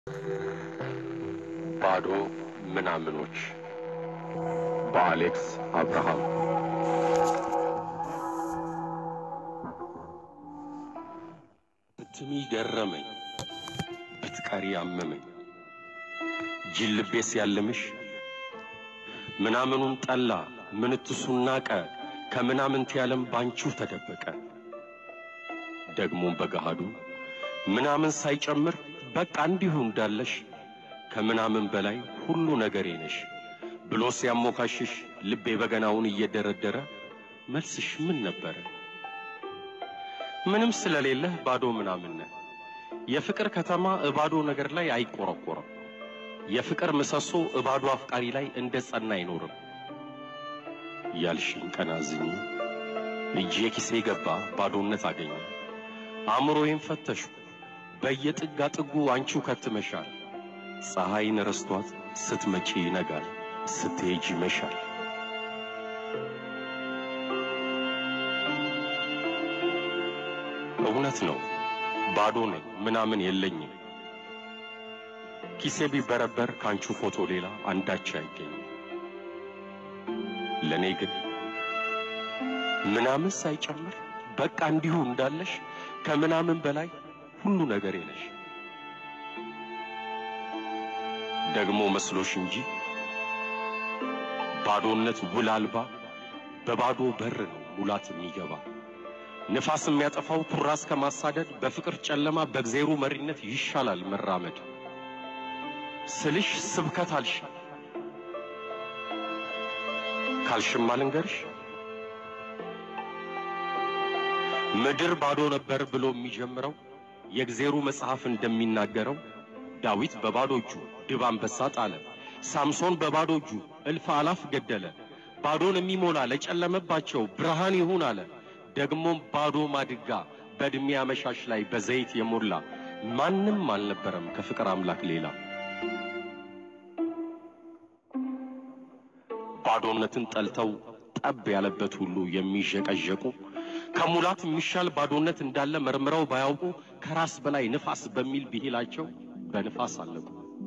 ባዶ ምናምኖች በአሌክስ አብርሃም ብትሚ ገረመኝ ብትቀሪ አመመኝ ጅል ልቤ ሲያልምሽ ምናምኑን ጠላ ምንትሱን ናቀ ከምናምንት ያለም ባንቺው ተደበቀ ደግሞም በገሃዱ ምናምን ሳይጨምር በቃ እንዲሁ እንዳለሽ ከምናምን በላይ ሁሉ ነገሬ ነሽ ብሎ ሲያሞካሽሽ ልቤ በገናውን እየደረደረ መልስሽ ምን ነበረ? ምንም ስለሌለህ ባዶ ምናምን ነህ። የፍቅር ከተማ እባዶ ነገር ላይ አይቆረቆርም። የፍቅር ምሰሶ እባዶ አፍቃሪ ላይ እንደ ጸና አይኖርም። ያልሽኝ ቀናዝኝ እጄ ኪሴ ገባ ባዶነት አገኘ። አእምሮዬን ፈተሹ በየጥጋ ጥጉ አንቺው ከትመሻል። ፀሐይን ረስቷት ስትመጪ ይነጋል፣ ስትሄጂ ይመሻል። እውነት ነው ባዶ ነኝ፣ ምናምን የለኝም። ኪሴ ቢበረበር ካንቺ ፎቶ ሌላ አንዳች አይገኝም። ለኔ ግን ምናምን ሳይጨምር በቃ እንዲሁ እንዳለሽ ከምናምን በላይ ሁሉ ነገሬ ነሽ። ደግሞ መስሎሽ እንጂ ባዶነት ውል አልባ በባዶ በር ነው ሙላት የሚገባ ንፋስ የሚያጠፋው ኩራስ ከማሳደድ በፍቅር ጨለማ በእግዜሩ መሪነት ይሻላል መራመድ ስልሽ ስብከት አልሽ ካልሽማ ልንገርሽ ምድር ባዶ ነበር ብሎ የሚጀምረው የእግዜሩ መጽሐፍ እንደሚናገረው ዳዊት በባዶ እጁ ድብ አንበሳ ጣለ፣ ሳምሶን በባዶ እጁ እልፍ አላፍ ገደለ። ባዶን የሚሞላ ለጨለመባቸው ብርሃን ይሁን አለ። ደግሞም ባዶ ማድጋ በዕድሜ አመሻሽ ላይ በዘይት የሞላ ማንም አልነበረም ከፍቅር አምላክ ሌላ። ባዶነትን ጠልተው ጠብ ያለበት ሁሉ የሚዠቀዠቁ ከሙላት የሚሻል ባዶነት እንዳለ መርምረው ባያውቁ ከራስ በላይ ንፋስ በሚል ብሂላቸው በንፋስ አለቁ።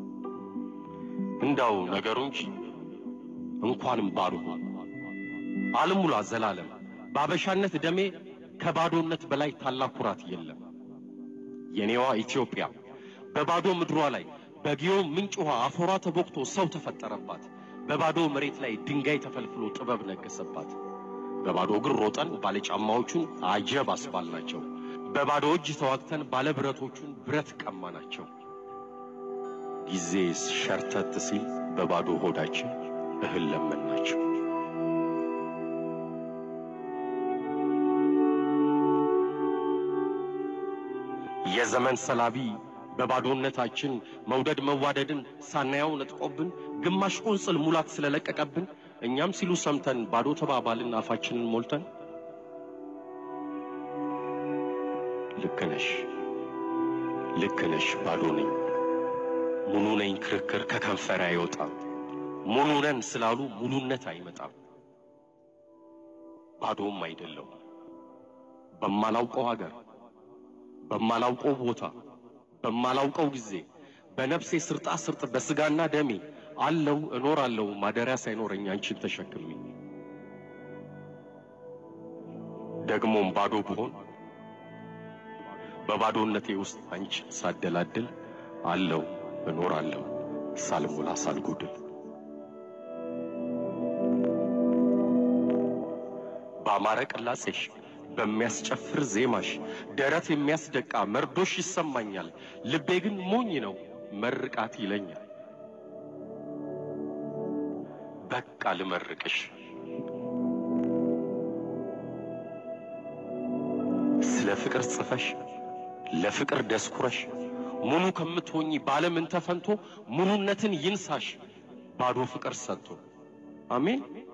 እንዳው ነገሩ እንጂ እንኳንም ባዶ አልሙላ ዘላለም በአበሻነት ደሜ ከባዶነት በላይ ታላቅ ኩራት የለም። የኔዋ ኢትዮጵያ በባዶ ምድሯ ላይ በጊዮን ምንጭ ውሃ አፈሯ ተቦክቶ ሰው ተፈጠረባት። በባዶ መሬት ላይ ድንጋይ ተፈልፍሎ ጥበብ ነገሰባት። በባዶ እግር ሮጠን ባለጫማዎቹን አጀብ አስባልናቸው። በባዶ እጅ ተዋግተን ባለብረቶቹን ብረት ቀማናቸው። ጊዜ ሸርተት ሲል በባዶ ሆዳችን እህል ለመናቸው። የዘመን ሰላቢ በባዶነታችን መውደድ መዋደድን ሳናየው ነጥቆብን ግማሽ ቁንጽል ሙላት ስለለቀቀብን እኛም ሲሉ ሰምተን ባዶ ተባባልን አፋችንን ሞልተን። ልክ ነሽ ልክ ነሽ ባዶ ነኝ ሙሉ ነኝ ክርክር ከከንፈር አይወጣም። ሙሉ ነን ስላሉ ሙሉነት አይመጣም። ባዶም አይደለሁም በማላውቀው ሀገር በማላውቀው ቦታ በማላውቀው ጊዜ በነፍሴ ስርጣ ስርጥ በስጋና ደሜ አለው እኖራለሁ ማደሪያ ሳይኖረኝ አንቺን ተሸክሜ ደግሞም ባዶ ብሆን በባዶነቴ ውስጥ አንቺ ሳደላድል አለው እኖራለሁ ሳልሞላ ሳልጎድል በአማረ ቅላጼሽ በሚያስጨፍር ዜማሽ ደረት የሚያስደቃ መርዶሽ ይሰማኛል። ልቤ ግን ሞኝ ነው መርቃት ይለኛል። በቃ ልመርቅሽ ስለ ፍቅር ጽፈሽ ለፍቅር ደስኩረሽ ሙሉ ከምትሆኚ ባለምን ተፈንቶ ሙሉነትን ይንሳሽ ባዶ ፍቅር ሰጥቶ አሜን